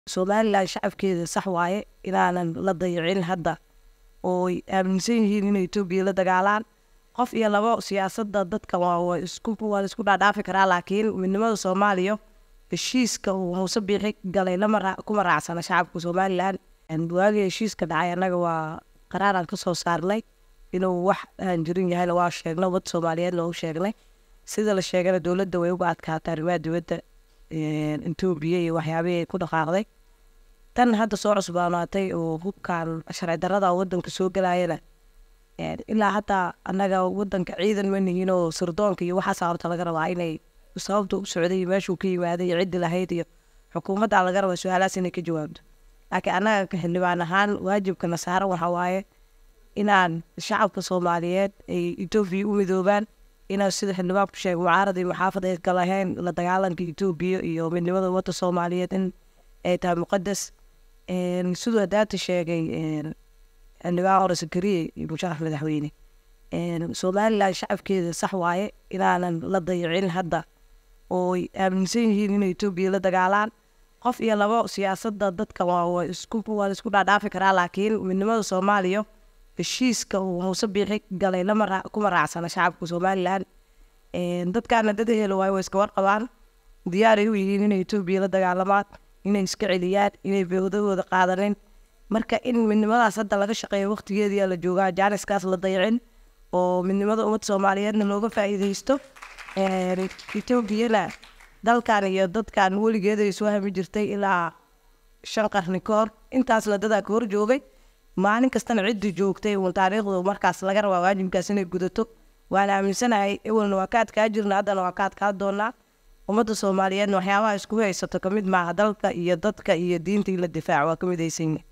somalilan shacabkeeda sax waaye inaanan la dayicin hadda ooy aaminsan yihiin inay etoobiya la dagaalaan qof iyo labo siyaasadda dadka waa isku waa laisku dhaadhaafi karaa laakiin midnimada soomaaliya heshiiska uu hawse biixi galay lama raa kuma raacsana shacabka somalilan waagii heshiiska dhacay annaga waa qaraaraan ka soo saarnay inuu wax aan jirin yahayna waa sheegnay ummad soomaaliyeedna u sheegnay sida la sheegana dowladda way uga adkaatay arrimaha dibadda etoobiya iyo waxyaabihii ay ku dhaqaaqday tan hadda soo cusbaanaatay oo hubkan sharci darada wadanka soo galayana ilaa hataa annaga wadanka ciidan ma nihiin oo sirdoonka iyo waxaas horta laga rabaa inay sababta u socday iyo meeshuu ka yimaaday iyo ciddi lahayd iyo xukuumadda laga rabaa su-aalahaas inay ka jawaabto laakiin annaga ka xildhibaan ahaan waajibkana saaran waxaa waaye inaan shacabka soomaaliyeed ay etoobiya u midoobaan inaan sida xildhibaanku sheegay mucaarad iyo maxaafad ay ka lahayn la dagaalanka etoobiya iyo midnimada ummadda soomaaliyeed in ay tahay muqadas siduu hadaata sheegay xildhibaan hore sakariye iyo musharax madaxweyne somalilan shacabkeeda sax waaye inaanan la dayicin hadda ooy aaminsan yihiin inay etoobiya la dagaalaan qof iyo labo siyaasadda dadka waa isku waa laisku dhaadhaafi karaa laakiin midnimada soomaaliya heshiiska uu hawse biixi galay lama raa kuma raacsana shacabka somalilan dadkaana dad helo waayo way iska warqabaan diyaaray u yihiin inay etoobiya la dagaalamaan inay iska celiyaan inay bewadahooda qaadanin marka in midnimadaas hadda laga shaqeeyo waqtigeediyaa la joogaa jaaniskaas la dayicin oo midnimada ummad soomaaliyeedna looga faa'iideysto etoobiyana dalkan iyo dadkan weligeeda ay soo hami jirtay ilaa shan qarni ka hor intaasna dadaa ka hor joogay maalin kastana ciddi joogtay uun taariikhdu markaas laga rabaa waajibkaas inay gudato waana aaminsanahay ewelna waa ka adkaa jirna haddana waa ka adkaa doonaa ummadda soomaaliyeedna waxyaabaha isku haysato kamid maaha dalka iyo dadka iyo diinta in la difaac waa ka midaysan